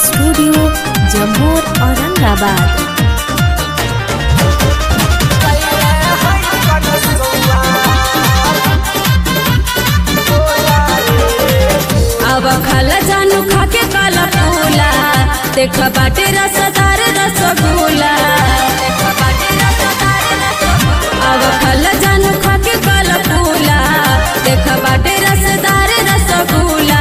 studio Jammu Aurangabad अब खाला जानू खाके काला फूला देख बाटे रसदार रसगुल्ला अब खाला जानू खाके काला फूला देख बाटे रसदार रसगुल्ला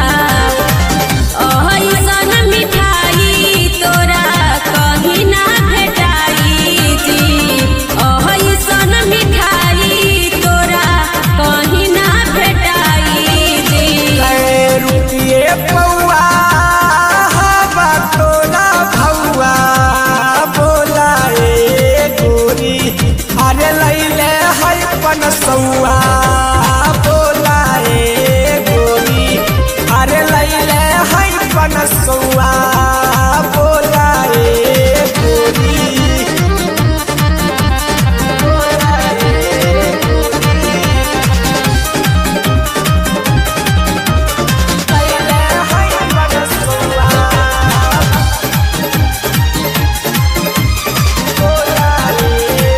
अइसन मिठाई तोरा कहीं ना भेटाई जी अइसन मिठाई तोरा कहीं ना भेटाई जी रुपिए पौआ हवा तोला भौआ बोला ए गोरी अरे लैले है पनसौआ बोला ए गोरी अरे लैले है पनसौआ बोला ए गोरी बोला ए लैले है पनसौआ बोला ए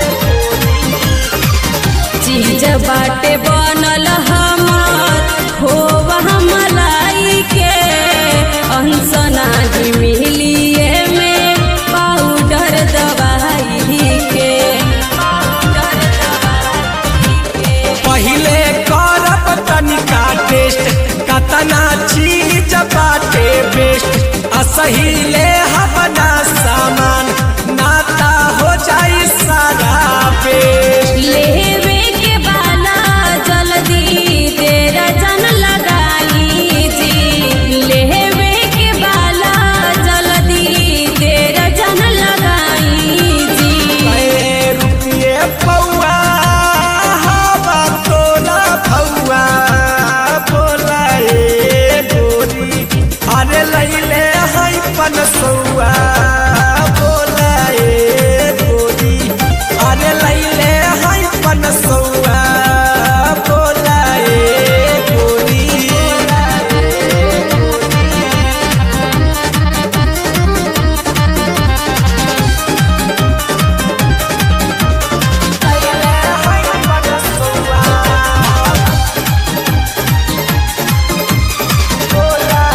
चीज बाटे बनल हमर खोवा मलाई के अंसना ही मिलिए में पाउडर दवाई के पाउडर दवाई के पहिले करब तनिका टेस्ट कतना चीज बाटे बेस्ट असहिले हवना सामान नाता हो जाई सारा पेस्ट लेवे के बाला जल्दी तेरा जन लगाई जी लेवे के बाला जल्दी तेरा जन लगाई जी ए रुपिए पौआ हवा तोला भौआ बोला ए गोरी अरे लैले है पनसौआ बोला ए गोरी अरे लैले है पनसौआ बोला ए गोरी लैले है पनसौआ बोला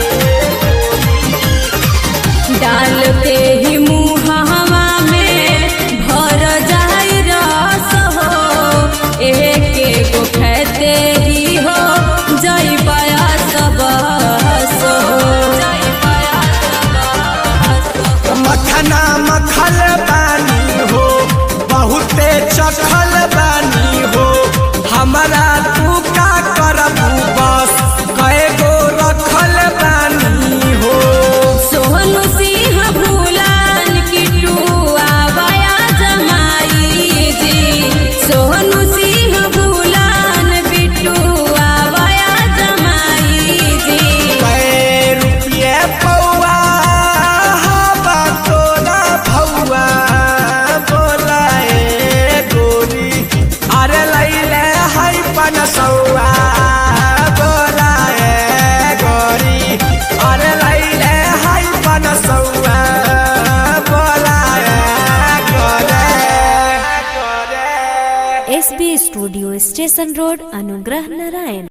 डाल के ही मुहावा में भर जाई रस हो एक एक खेते ही हो जई पाया सब हो जई पाया सब मखना मखल बानी हो बहुते चखल बानी हो हमरा तू का करबू बस कए गो रखल बानी हो सोहनु सिंह भूलान किटू आवाया जमाई जी सोहनु सिंह भूलान बिटू आवाया जमाई जी कए रुपये पौआ हवा तोला भौआ बोला ए गोरी अरे लैले है पनसौआ बोला ए गोरी अरे लैले है पनसौआ बोला ए गोरे गोरे एसबी स्टूडियो स्टेशन रोड अनुग्रह नारायण